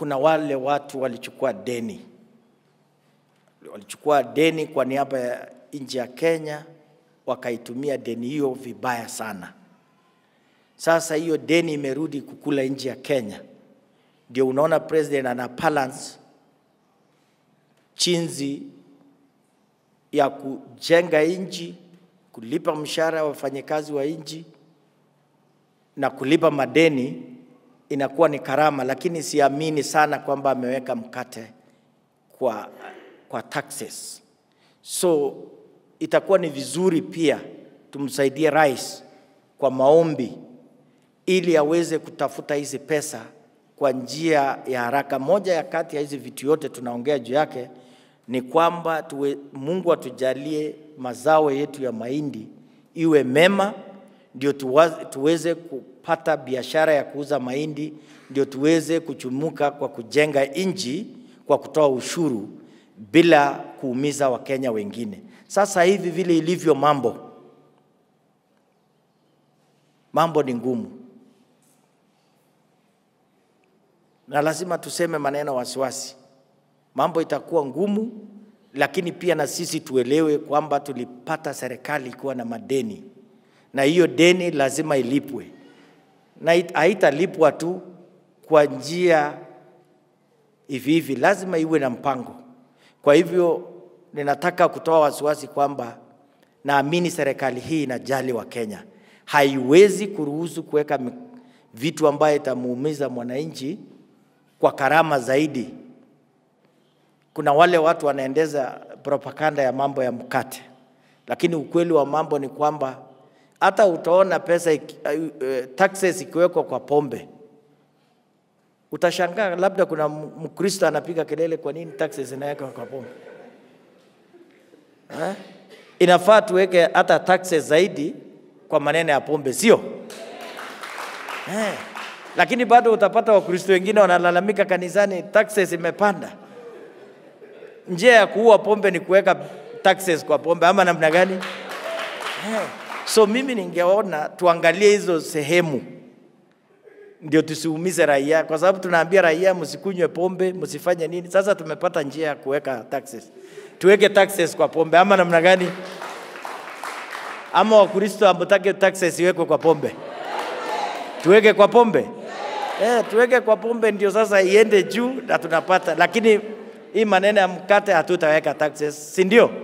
kuna wale watu walichukua deni, walichukua deni kwa niaba ya nchi ya Kenya, wakaitumia deni hiyo vibaya sana. Sasa hiyo deni imerudi kukula nchi ya Kenya, ndio unaona president ana balance chinzi ya kujenga nchi, kulipa mshahara wa wafanyakazi wa nchi na kulipa madeni inakuwa ni karama, lakini siamini sana kwamba ameweka mkate kwa, kwa taxes. So itakuwa ni vizuri pia tumsaidie rais kwa maombi ili aweze kutafuta hizi pesa kwa njia ya haraka. Moja ya kati ya hizi vitu yote tunaongea juu yake ni kwamba tuwe, Mungu atujalie mazao yetu ya mahindi iwe mema, ndio tuwa- tuweze kupata biashara ya kuuza mahindi, ndio tuweze kuchumuka kwa kujenga nchi kwa kutoa ushuru bila kuumiza Wakenya wengine. Sasa hivi vile ilivyo mambo, mambo ni ngumu, na lazima tuseme maneno wasiwasi. Mambo itakuwa ngumu, lakini pia na sisi tuelewe kwamba tulipata serikali ikiwa na madeni, na hiyo deni lazima ilipwe, na it- haitalipwa tu kwa njia hivi hivi, lazima iwe na mpango. Kwa hivyo ninataka kutoa wasiwasi kwamba naamini serikali hii inajali wa Kenya, haiwezi kuruhusu kuweka mi- vitu ambayo itamuumiza mwananchi kwa karama zaidi. Kuna wale watu wanaendeza propaganda ya mambo ya mkate, lakini ukweli wa mambo ni kwamba hata utaona pesa iki- uh, taxes ikiwekwa kwa pombe utashangaa, labda kuna M- Mkristo anapiga kelele, kwa nini taxes inawekwa kwa pombe eh? Inafaa tuweke hata taxes zaidi kwa maneno ya pombe, sio eh? Lakini bado utapata Wakristo wengine wanalalamika kanisani, taxes imepanda. Njia ya kuua pombe ni kuweka taxes kwa pombe, ama namna gani? Eh, So mimi ningeona tuangalie hizo sehemu ndio tusiumize raia, kwa sababu tunaambia raia msikunywe pombe, msifanye nini. Sasa tumepata njia ya kuweka taxes, tuweke taxes kwa pombe, ama namna gani? Ama Wakristo hamtaki taxes iwekwe kwa pombe, tuweke kwa pombe eh, tuweke kwa pombe ndio sasa iende juu na tunapata, lakini hii maneno ya mkate hatutaweka taxes, si ndio?